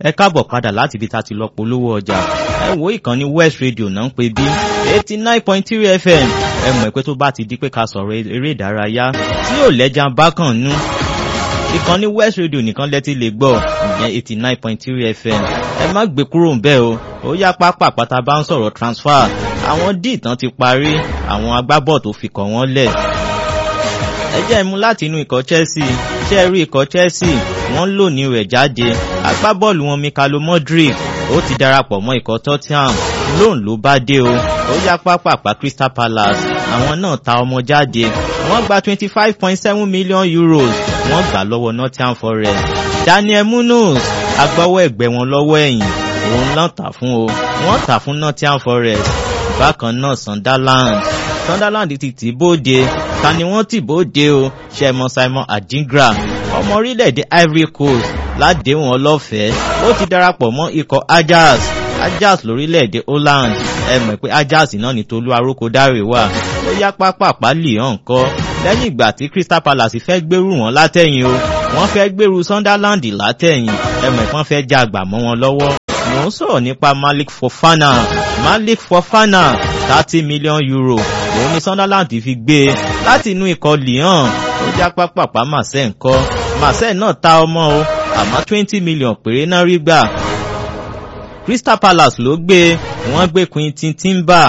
ẹ káàbọ̀ padà láti ibi tá a ti lọ polówó ọjà ẹ wo ìkànnì west radio náà ń pè bí eighty nine point three fm ẹ mọ̀ pé tó bá ti di pé ká sọ̀rọ̀ eré ìdárayá tí yóò lẹ́jà bákan nú ìkànnì west radio nìkan lẹ́tí lè gbọ́ ìyẹn eighty nine point three fm ẹ má gbé kúrò ń bẹ́ẹ̀ o ó yá pápá pátá bá ń sọ̀rọ̀ transfer àwọn díì tán ti parí àwọn agbábọ̀ tó fi kàn wọ́n lẹ̀ ẹ jẹ́ ìmú láti inú ikọ̀ chelsea ṣe rí ikọ̀ chelsea wọ́n lò ní rẹ̀ jáde agbábọ́ọ̀lù wọn mikalo modric ó ti darapọ̀ mọ́ ikọ̀ tottenham lóun ló bá dé o ó yá pápápá crystal palace àwọn náà ta ọmọ jáde wọ́n gba twenty five point seven million euros wọ́n gbà lọ́wọ́ nottingham forest daniel munoz agbọ́wọ́ ẹ̀gbẹ́ wọn lọ́wọ́ ẹ̀yìn òun náà tà fún o wọ́n tà fún nottingham forest bákan náà sunderland sunderland ti tì bóde ta ni wọ́n tì bóde o ṣẹmọ simon adingra ọmọ orílẹ̀-èdè ivory coast ládéhùn ọlọ́fẹ̀ẹ́ ó ti darapọ̀ mọ́ ikọ̀ ajax ajax lórílẹ̀-èdè holland ẹ mọ̀ pé ajax náà ní tolú arókòdárè wà ó yá pápápá lìhàn kọ́ lẹ́yìn ìgbà tí crystal palace fẹ́ gbèrú wọn látẹ̀yìn o wọ́n fẹ́ gbèrú sunderland látẹ̀yìn ẹ mọ̀ ìpọ́n fẹ́ já àgbà mọ́ wọn lọ́wọ́ mò ń sọ̀rọ̀ nípa malik fofana malik fofana thirty million euro òun ni sunderland fi gbé e láti inú ikọ̀ lyon ó já pápápá marseille ńkọ́ marseille náà ta ọmọ o àmọ́ twenty million péré náà rí gbà crystal palace ló gbé wọ́n gbé quintin timber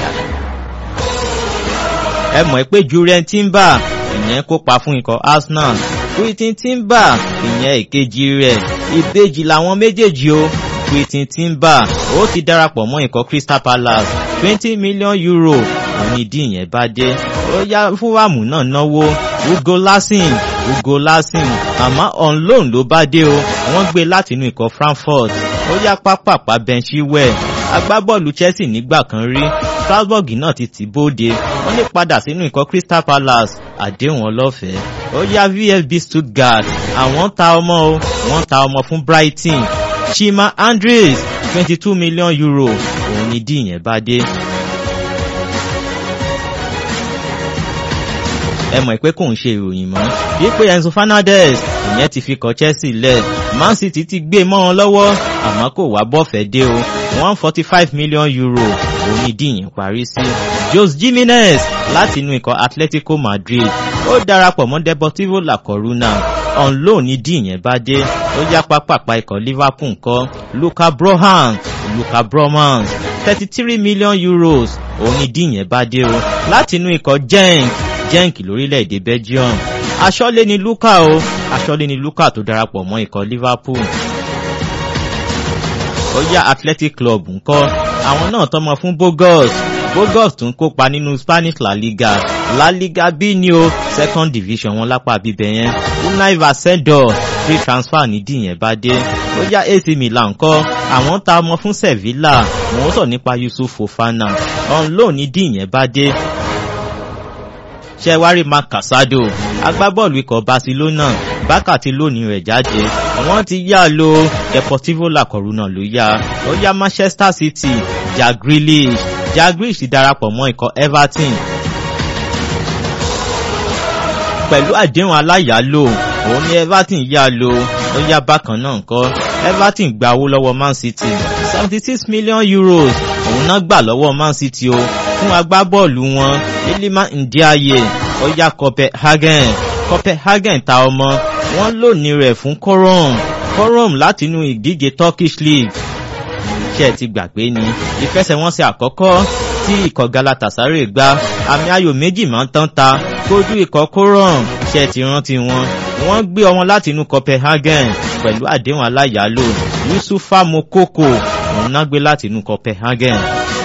ẹ mọ̀ pé julian timber ìyẹn kópa fún ikọ̀ arsenal quintin timber ìyẹn èkejì rẹ̀ ìbejì làwọn méjèèjì o quintin timber ó ti darapọ̀ mọ́ ikọ̀ crystal palace twenty million euro òun ìdí ìyẹn bá dé ó yá fúwàmù náà náwó ugo lasin ugo lasin àmọ́ on loan ló bá dé o wọ́n gbé láti inú ikọ̀ frankfurt ó yá pápápá benchiwell agbábọ́ọ̀lù chelsea nígbà kan rí strasbourg náà ti tì bóde wọ́n lè padà sínú ikọ̀ crystal palace àdéhùn ọlọ́fẹ̀ẹ́ ó yá vfb stuttgart àwọn ta ọmọ o wọ́n ta ọmọ fún brighton chima andres twenty two million euro òun ni díì yẹn bá dé. ẹ mọ̀ pé kò ń ṣe ìròyìn mọ́ wípé enzo fernandez ìyẹn ti fi kọ chelsea lẹ̀ man city ti gbé mọ́ wọn lọ́wọ́ àmọ́ kò wá bọ́fẹ̀ dé o one forty five million euro òun ni díyìn parí sí. jose jimenez láti inú ikọ̀ atletico madrid ó darapọ̀ mọ́ deportivo la coruna on loan ni díyìn bá dé ó yá pápápá ikọ̀ liverpool kọ́ luka brohan luka bromans thirty three million euros òun ni díyìn bá dé o láti inú ikọ̀ genk genk lórílẹ̀‐èdè belgium aṣọ́lé ni luka o aṣọ́lé ni luka tó darapọ̀ mọ́ ikọ̀ liverpool ó yá athletic club ńkọ́ àwọn náà tọmọ fún bogos bogos tún kópa nínú spanish la liga la liga b ní o second division wọn lápá bíbẹ yẹn unai vasendor free transfer nídìí yẹn bá dé ó yá ac milan ńkọ́ àwọn ta ọmọ fún sevilla wọn sọ nípa yusuf fofana on loan nídìí yẹn bá dé ṣẹwárí mark casado agbábọ́ọ̀lù ikọ̀ barcelona bákà ti lónìí rẹ̀ jáde wọ́n ti yá lo deportivo la coruna ló yá ó yá manchester city jack grealish jack grealish ti darapọ̀ mọ́ ikọ̀ everton pẹ̀lú àdéhùn aláyàálò òun ni everton yá lo ó yá bákan náà kọ́ everton gba owó lọ́wọ́ man city seventy six million euros òun náà gbà lọ́wọ́ man city o fún agbábọ́ọ̀lù wọn ilima ndiaye ó yá copenhagen copenhagen ta ọmọ wọn lónìí rẹ̀ fún corom corom látinú ìdíje turkish league ṣe ti gbàgbé ni ìfẹsẹ̀wọnsẹ̀ àkọ́kọ́ tí ikọ̀ galatasaray gba àmì ayò méjì máa ń tán ta kójú ikọ̀ corom ṣe ti rántí wọn wọ́n gbé ọmọ látinú copenhagen pẹ̀lú àdéhùn aláyàálò yusufa mokoko òun náà gbé látinú copenhagen.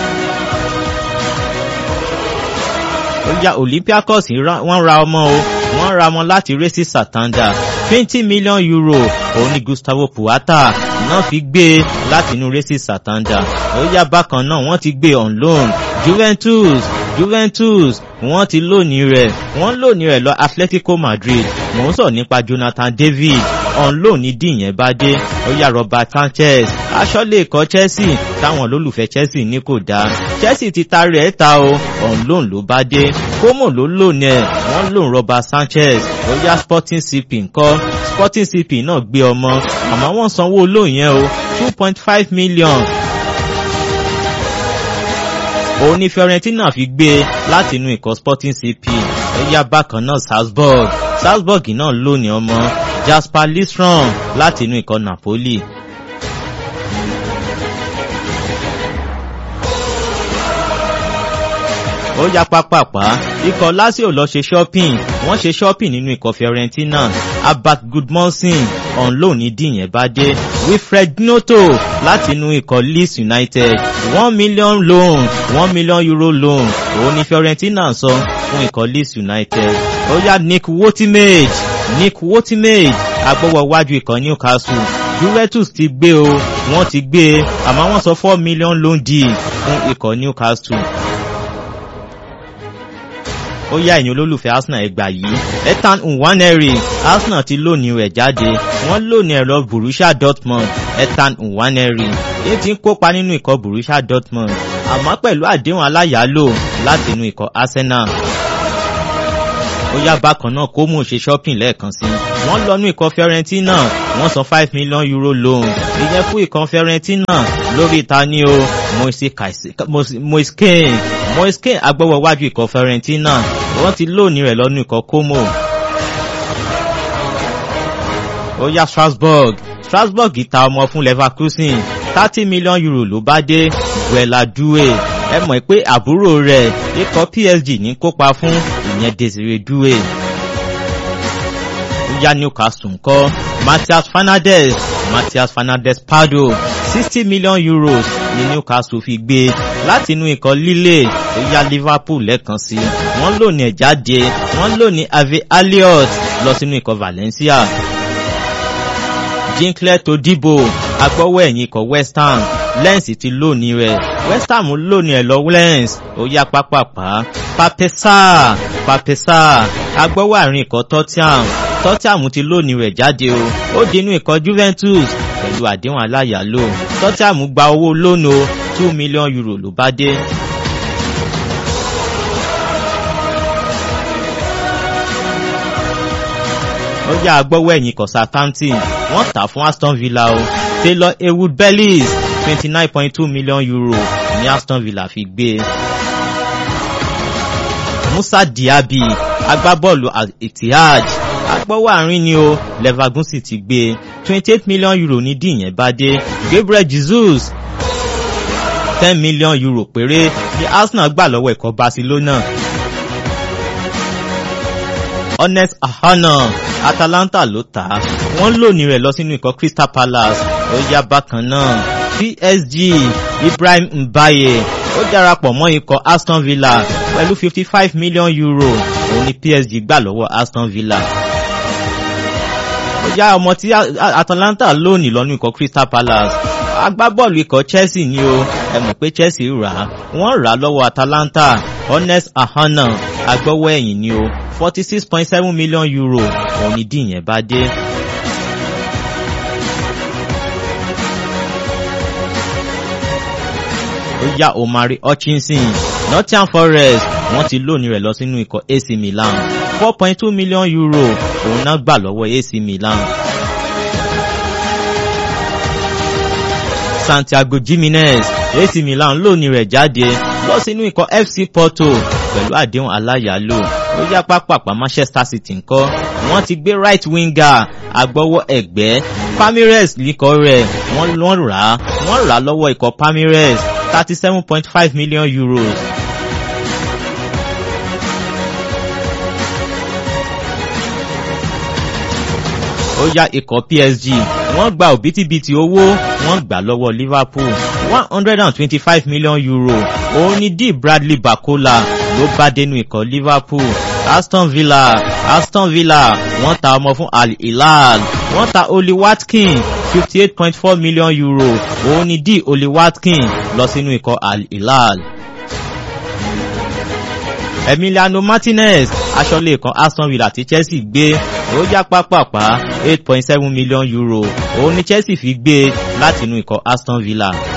ó yá olympiacos wọ́n ra ọmọ o wọ́n ra ọmọ láti racing satanda twenty million euro òun ni gustavo puata náà fi gbé e láti inú racing satanda ó yá bákan náà wọ́n ti gbé on loan juventus juventus wọ́n ti lónìí rẹ̀ wọ́n lónìí rẹ̀ lọ atletico madrid mò ń sọ nípa jonathan david on loan ní díì yẹn bá dé ó yá Robert Sanchez aṣọ́lé ikọ̀ Chelsea táwọn olólùfẹ́ Chelsea ní kò dáa Chelsea ti ta rẹ̀ ta o on loan ló bá dé Como ló lónìí ẹ̀ wọ́n lòun Robert Sanchez ó yá Sporting CP ńkọ́ Sporting CP náà gbé ọmọ àmọ́ wọ́n sanwó olóyìn yẹn o two point five million òun ni Fiorentina fi gbé e láti inú ikọ̀ Sporting CP ó yá bákan náà Salzburg Salzburg náà lónìí ọmọ Jasper Listron láti inú ikọ̀ Napoli. ó yá pápápá ikọ̀ Lazio lọ ṣe shopping wọ́n ṣe shopping nínú ikọ̀ Fiorentina Abat Gudmondson on loan ní díyẹn bá dé Wilfred Gnotto láti inú ikọ̀ Leeds United one million loan one million euro loan òun ni Fiorentina sọ fún ikọ̀ Leeds United ó yá Nick Wotimage Nick Wotimage agbọ́wọ́ wájú ikọ̀ Newcastle Juventus ti gbé o wọ́n ti gbé e àmọ́ wọ́n sọ four million loan deal fún ikọ̀ Newcastle ó yá ẹ̀yin olólùfẹ́ Arsenal ẹgbà yìí Ethan Nwaneri Arsenal ti lónìí rẹ̀ jáde wọ́n lónìí ẹ̀rọ Borussia Dortmund Ethan Nwaneri èyí tí ń kópa nínú ikọ̀ Borussia Dortmund àmọ́ pẹ̀lú àdéhùn aláyàálò láti inú ikọ̀ Arsenal ó yá bákan náà kó mú ṣe shopping lẹ́ẹ̀kan sí wọ́n lọ ní ikọ̀ Fiorentina wọ́n san five million euro loan ìyẹn fún ikọ̀ Fiorentina lórí ìtaní o Moise Kean Moise Kean agbọ́wọ́ wájú ikọ̀ Fiorentina wọ́n ti lónìí rẹ̀ lọ́nú ikọ̀ Como. ó yá Strasbourg Strasbourg ta ọmọ fún Leverkusen thirty million euro ló bá dé Buela Due ẹ mọ̀ pé àbúrò rẹ̀ ikọ̀ PSG ní kópa fún ìyẹn Desire Due. ó yá Newcastle ńkọ́ Matthias Fernandes Matthias Fernandes Pardo sixty million euros ní Newcastle fi gbé láti inú ikọ̀ Lille ó yá Liverpool lẹ́ẹ̀kan sí wọ́n lò ní ẹ̀ jáde wọ́n lò ní Ave Elliott lọ sínú ikọ̀ Valencia. Jinkle Todibo agbọ́wọ́ ẹ̀yìn ikọ̀ West Ham Lens ti lónìí rẹ̀ West Ham lónìí ẹ̀ lọ Lens ó yá pápápá Papesa Papesa agbọ́wọ́ àárín ikọ̀ Tottenham Tottenham ti lónìí rẹ̀ jáde o ó di inú ikọ̀ Juventus pẹ̀lú àdéhùn aláyàálò Tottenham gba owó lónìí o two million euro ló bá dé. ó yá agbọ́wọ́ ẹ̀yìn kọ̀ Southampton wọ́n tà fún Aston Villa o Taylor Ewood Bellis twenty nine point two million euro ní Aston Villa fi gbé e. Musa Diaby agbábọ́ọ̀lù Etihad agbọ́wọ́ àárín ni o Leverkusen ti gbé e twenty eight million euro ní díìyẹn bá dé Gabriel Jesus ten million euro péré ní Arsenal gbà lọ́wọ́ ikọ̀ Barcelona. Honest Ahana Atalanta ló tà á wọ́n lónìí rẹ̀ lọ sínú ikọ̀ Crystal Palace ó yá bákan náà PSG Ibrahim Mbaye ó darapọ̀ mọ́ ikọ̀ Aston Villa pẹ̀lú fifty five million euro òun ni PSG gbà lọ́wọ́ Aston Villa ó yá ọmọ tí Atalanta lónìí lọ́nú ikọ̀ Crystal Palace agbábọ́ọ̀lù ikọ̀ Chelsea ni o ẹ mọ̀ pé Chelsea rà á wọ́n rà á lọ́wọ́ Atalanta Honest Ahana agbọ́wọ́ ẹ̀yìn ni o forty six point seven million euro òun ni díìyẹn bá dé. ó yá Omari Hutchinson Nottingham Forest wọ́n ti lónìí rẹ̀ lọ sínú ikọ̀ AC Milan four point two million euro òun náà gbà lọ́wọ́ AC Milan. Santiago Jimenez AC Milan lónìí rẹ̀ jáde lọ sínú ikọ̀ FC Porto pẹ̀lú àdéhùn aláyàálò ó yá pápápá Manchester City ńkọ́ wọ́n ti gbé right winger agbọ́wọ́ ẹ̀gbẹ́ Palmeiras likọ̀ rẹ̀ wọ́n rà á wọ́n rà á lọ́wọ́ ikọ̀ Palmeiras thirty seven point five million euros. ó yá ikọ̀ PSG wọ́n gba òbítíbitì owó wọ́n gbà lọ́wọ́ Liverpool one hundred and twenty-five million euro òun ni D Bradley Bakola ló bá dénú ikọ̀ Liverpool Aston Villa Aston Villa wọ́n ta ọmọ fún Al Hilal wọ́n ta Oli Watkin fifty eight point four million euro òun ni D Oli Watkin lọ sínú ikọ̀ Al Hilal. Emiliano Martinez aṣọ́lé kan Aston Villa tí Chelsea gbé ó yá pápápá eight point seven million euro òun ni Chelsea fi gbé látinú ikọ̀ Aston Villa